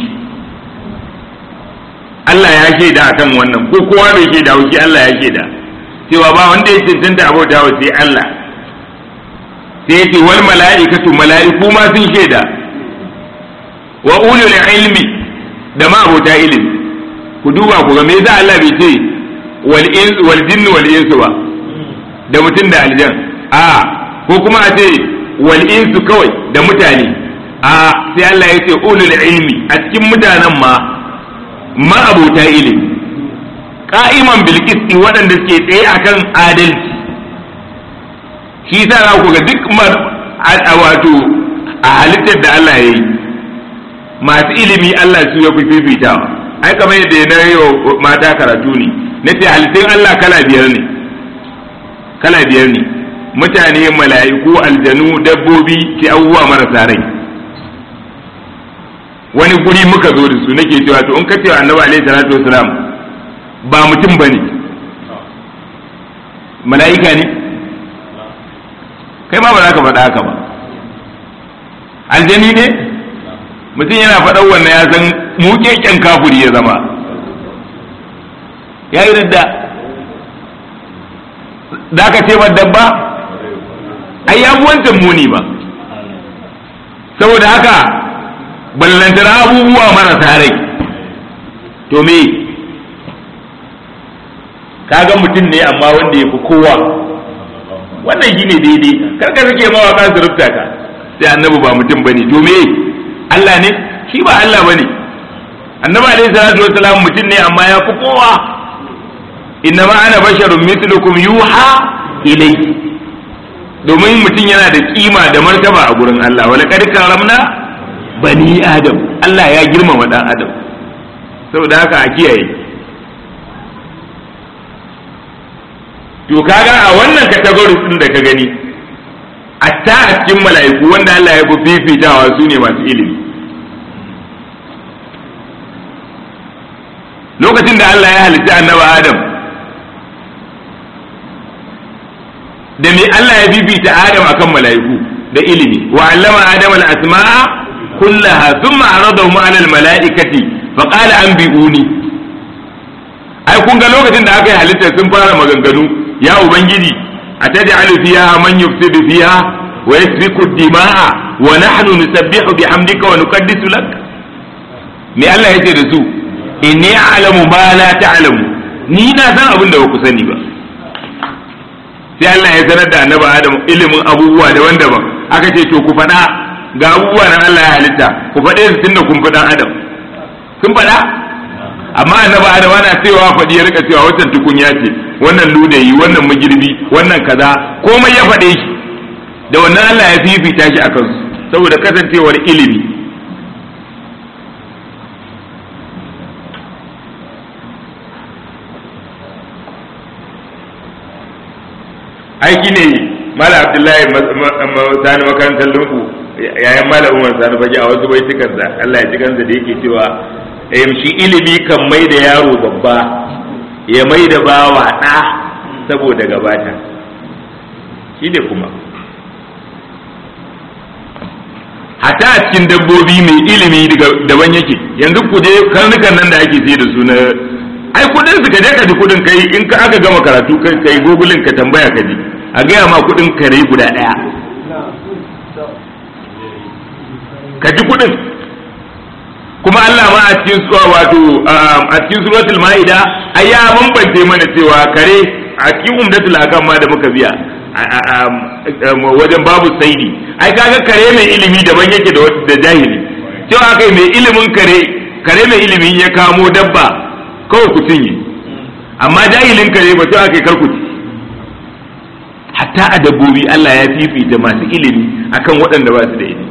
Allah ya shaida akan wannan ko kowa bai shaida wa shi Allah ya shaida cewa ba wanda ya cancanta abota wa sai Allah sai yace wal mala'ikatu mala'iku ma sun shaida wa ulul ilmi da ma abota ilimi ku duba ku ga me yasa Allah bai ce wal ins wal jinni wal insu ba da mutum da aljan a ko kuma a ce wal insu kawai da mutane a sai Allah ya ce ulul ilmi a cikin mutanen ma ma abota ilimi ka'iman bil qisti waɗanda suke tsaye akan adalci shi yasa za ku ga duk wato a halittar da Allah ya yi masu ilimi Allah su ya fi fifitawa ai kamar yadda na yi wa mata karatu ne na ce halittun Allah kala biyar ne kala biyar ne mutane mala'iku aljanu dabbobi ke abubuwa marasa rai wani guri muka zo da su nake cewa to in ka cewa annabi alaihi salatu wasalam ba mutum bane mala'ika ne kai ma ba za ka faɗa haka ba aljani ne mutum yana faɗan wannan ya san muƙeƙen kafuri ya zama ya yi da da ka ce dabba ai ya wancan muni ba saboda haka ballantana abubuwa marasa rai to me kaga mutum ne amma wanda ya fi kowa wannan shi ne daidai karka suke mawaka su rufta ka sai annabi ba mutum ba ne to me Allah ne shi ba Allah ba ne annabi alaihi salatu wasalam mutum ne amma ya fi kowa inna ma ana basharun mithlukum yuha ilayhi domin mutum yana da kima da martaba a gurin Allah wala kad karamna bani adam Allah ya girmama dan adam saboda haka a kiyaye to kaga a wannan category din da ka gani atta a cikin mala'iku wanda Allah ya fi fifitawa su ne masu ilimi lokacin da Allah ya halitta annabi Adam da me Allah ya bibita Adam akan mala'iku da ilimi wa allama Adam al-asma'a kullaha thumma aradahum ala almalaikati fa qala anbi'uni ai kun ga lokacin da aka yi halitta sun fara maganganu ya ubangiji ataj'alu fiha man yufsidu fiha wa yasfiku dima'a wa nahnu nusabbihu bihamdika wa nuqaddisu lak me Allah yace da su inni a'lamu ma la ta'lamu ni na san abin da ba ku sani ba sai Allah ya sanar da annabi Adam ilimin abubuwa daban-daban aka ce to ku faɗa ga abubuwa nan Allah ya halitta ku faɗe su tunda kun faɗan Adam sun faɗa amma annabi Adam ana cewa faɗi ya rika cewa wancan tukunya ce wannan ludayi wannan magirbi wannan kaza komai ya faɗe shi da wannan Allah ya fifita shi akan su saboda kasancewar ilimi aiki ne mala abdullahi sani makarantar lungu yayan mala umar sani fage a wasu baitukansa Allah ya ji kansa da yake cewa shi ilimi kan mai da yaro babba ya mai da bawa ɗa saboda gabata shi ne kuma hata a cikin dabbobi mai ilimi daban yake yanzu ku je karnukan nan da ake sai da su na ai kudin su ka je ka ji kudin kai in ka aka gama karatu kai kai gogulin ka tambaya ka ji a gaya ma kudin kare guda daya ka ji kudin kuma Allah ma a cikin suwa wato a cikin suratul maida ai ya bambance mana cewa kare a cikin umdatul akam ma da muka biya wajen babu saidi ai kaga kare mai ilimi daban yake da jahili cewa kai mai ilimin kare kare mai ilimi ya kamo dabba kawai ku cinye amma jahilin kare ba cewa kai kar ku ci hatta a dabbobi Allah ya fifita masu ilimi akan waɗanda ba su da ilimi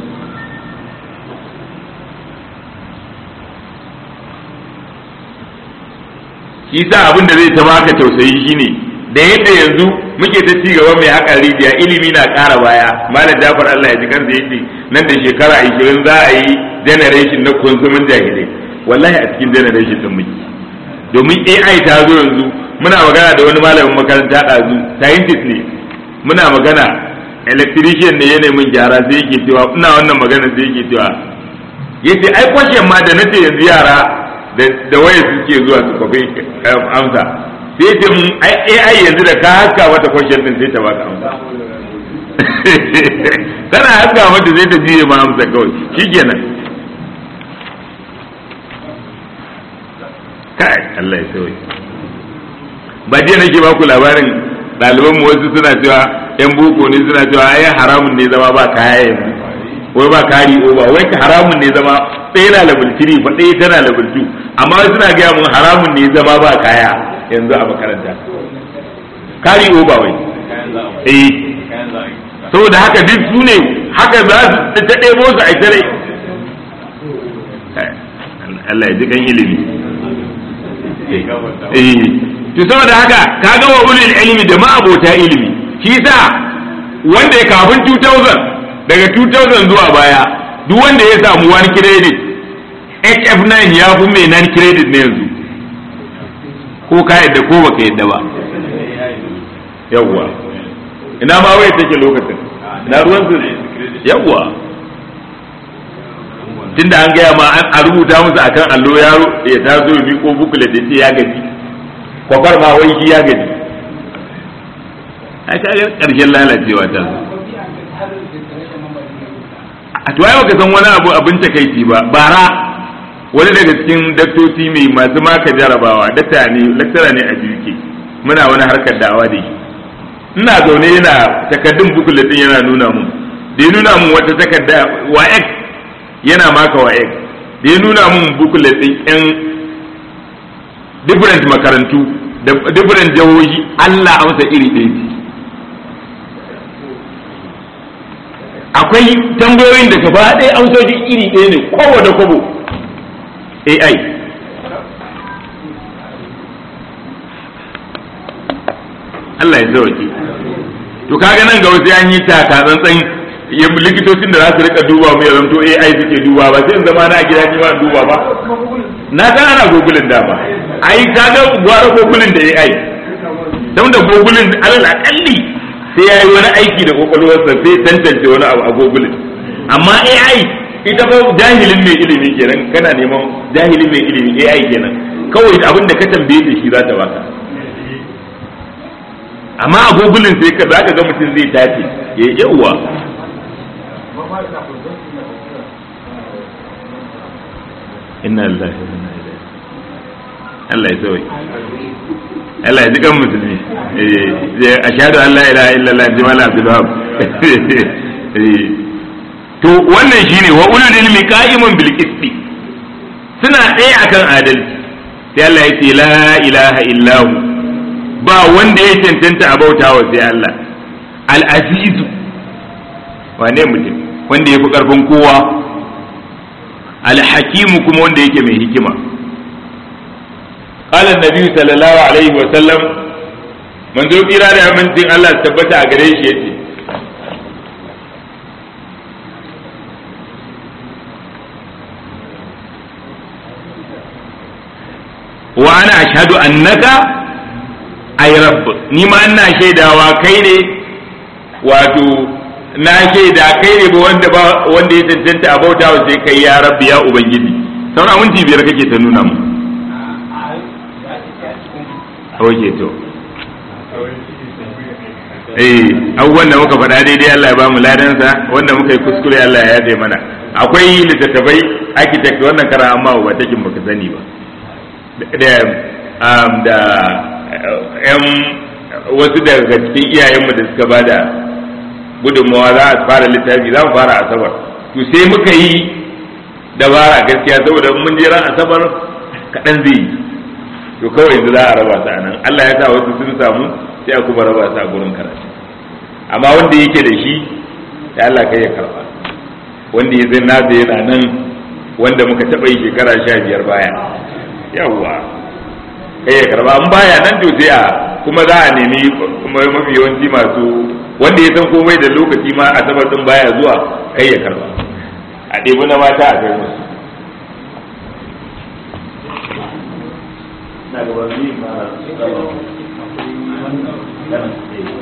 shi sa abin da zai ta baka tausayi shine da yadda yanzu muke ta ci gaba mai haƙa rijiya ilimi na ƙara baya malam jafar Allah ya ji kansa yace nan da shekara 20 za a yi generation na konsumin jahilai wallahi a cikin generation din muke domin AI ta zo yanzu muna magana da wani malamin makaranta ɗazu scientist ne muna magana electrician ne yana min gyara sai yake cewa ina wannan magana sai yake cewa yace ai kwashen ma da nace yanzu yara da waya suke zuwa su kwafi amsa sai ce mun ai yanzu da ka haska mata kwashen din sai ta baka amsa tana haska mata sai ta jiye ma amsa kawai shikenan kai Allah ya sauya ba jiya nake ba ku labarin ɗaliban mu wasu suna cewa yan boko ne suna cewa ai haramun ne zama ba kaya yanzu wai ba kari o ba wai haramun ne zama ɗaya na level 3 fa ɗaya tana level 2 amma wasu suna gaya mun haramun ne zama ba kaya yanzu a makaranta kari o ba wai eh saboda haka duk su ne haka za su ta ɗebo su a tare Allah ya ji kan ilimi eh to saboda haka kaga wa ulil ilmi da ma'abota ilimi shi sa wanda ya kafin 2000 daga 2000 zuwa baya duk wanda ya samu wani credit HF9 ya fi mai nan credit ne yanzu ko ka yadda ko baka yadda ba yawwa ina ma waye take lokacin na ruwan su yawwa tunda an gaya ma a rubuta musu akan allo yaro ya taso ya miko bukule da ce ya gaji kwafar ma wai shi ya gaji a kaga karshen lalacewa ta zo a to ai baka san wani abu abin takaici ba bara wani daga cikin daktoci mai masu maka jarabawa dakta ne laktara ne a jirki muna wani harkar da'awa da shi ina zaune yana takaddun bukulatin yana nuna mun da ya nuna mun wata takarda wa x yana maka wa x da ya nuna mun bukulatin yan different makarantu da different jihohi Allah amsa iri ɗaya ce akwai tambayoyin da gaba ɗaya amsoshi iri ɗaya ne kowa da kwabo AI Allah ya sauke to kaga nan ga wasu an yi taka tsantsan likitocin da za su rika duba mu ya zanto AI suke duba ba sai in zama na gida ni ma duba ba na san ana gogulin dama ai kaga gwara gogulin da AI don da gogulin alal akalli sai ya yi wani aiki da kwakwalwarsa sai tantance wani abu a gogulin amma AI ita ba jahilin mai ilimi kenan kana neman jahilin mai ilimi AI kenan kawai abin da ka tambaye da shi za ta baka amma a gogulin sai ka zaka ga mutum zai tace ya yawa inna lillahi wa inna ilaihi Allah ya sauke Allah ya ji kan musulmi a shaɗu an la ilaha illallah ji mala abdul wahab to wannan shine wa ulul ilmi qa'imun bil qisti suna ɗaya akan adalci sai Allah ya ce la ilaha illahu ba wanda ya cancanta a bautawa sai Allah al azizu wane mutum wanda ya fi karfin kowa al hakimu kuma wanda yake mai hikima قال النبي صلى الله عليه وسلم من ذو قيرا da amincin Allah tabbata a gare shi yace wa ana ashhadu annaka ay rabb ni ma ina shaidawa kai ne wato na shaida kai ne ba wanda ba wanda ya tantance a bautawa sai kai ya rabbi ya ubangiji sauran minti biyar kake ta nuna mu oke to eh abubuwan da muka faɗa daidai Allah ya bamu ladansa wanda muka yi kuskure Allah ya yaje mana akwai littattafai architect wannan kara amma ba takin baka sani ba da da yan wasu daga cikin iyayenmu da suka bada gudunmawa za a fara littafi za mu fara asabar to sai muka yi dabara gaskiya saboda mun je ran asabar kaɗan zai yi to kawai yanzu za a raba su a nan Allah ya sa wasu sun samu sai a kuma raba su a gurin karatu amma wanda yake da shi da Allah kai ya karba wanda ya zai nasa yana nan wanda muka taɓa yi shekara sha biyar baya yawwa kai ya karba an baya nan to sai a kuma za a nemi mafi yawanci masu wanda ya san komai da lokaci ma asabar din baya zuwa kai ya karba a ɗebi na mata a kai musu na gaban